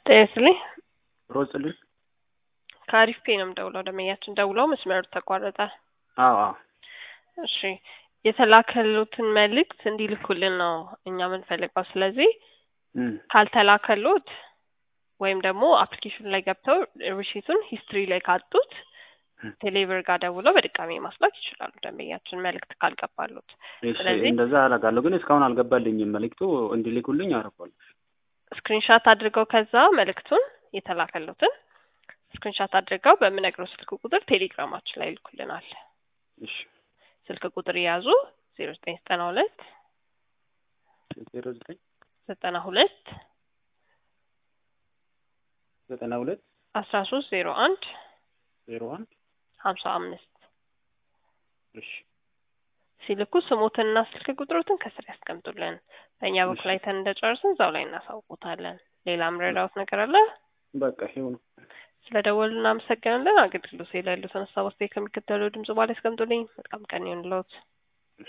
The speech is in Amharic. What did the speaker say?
ጤና ይስጥልኝ። ሮጽልኝ ከአሪፍ ፔ ነው የምደውለው። ደንበኛችን ደውለው መስመሩ ተቋረጠ። አዎ አዎ እሺ የተላከሉትን መልእክት እንዲልኩልን ነው እኛ የምንፈልገው። ስለዚህ እም፣ ካልተላከሉት ወይም ደግሞ አፕሊኬሽኑ ላይ ገብተው ሪሲቱን ሂስትሪ ላይ ካጡት እም። ቴሌብር ጋር ደውለው በድጋሚ ማስላክ ይችላሉ። ደንበኛችን መልእክት ካልገባሉት እሺ ስለዚህ እንደዛ አደርጋለሁ፣ ግን እስካሁን አልገባልኝም። መልእክቱ እንዲልኩልኝ አደርጋለሁ። ስክሪንሻት አድርገው ከዛ መልእክቱን የተላከሉትን ስክሪንሻት አድርገው በምነግረው ስልክ ቁጥር ቴሌግራማችን ላይ ይልኩልናል። እሺ ስልክ ቁጥር የያዙ ዜሮ ዘጠኝ ዘጠና ሁለት ዜሮ ዘጠኝ ዘጠና ሁለት ዘጠና ሁለት አስራ ሶስት ዜሮ አንድ ዜሮ አንድ ሀምሳ አምስት እሺ ሲልኩ ስሞትንና ስልክ ቁጥሮትን ከስር ያስቀምጡልን። በእኛ በኩል አይተን እንደጨረስን እዛው ላይ እናሳውቁታለን። ሌላ ምረዳውት ነገር አለ? በቃ ይኸው ነው። ስለ ደወሉ እናመሰግናለን። አገልግሎት ላይ ያሉትን ሀሳብ አስተያየት ከሚከተለው ድምጽ በኋላ ያስቀምጡልኝ። መልካም ቀን ይሁንልዎት።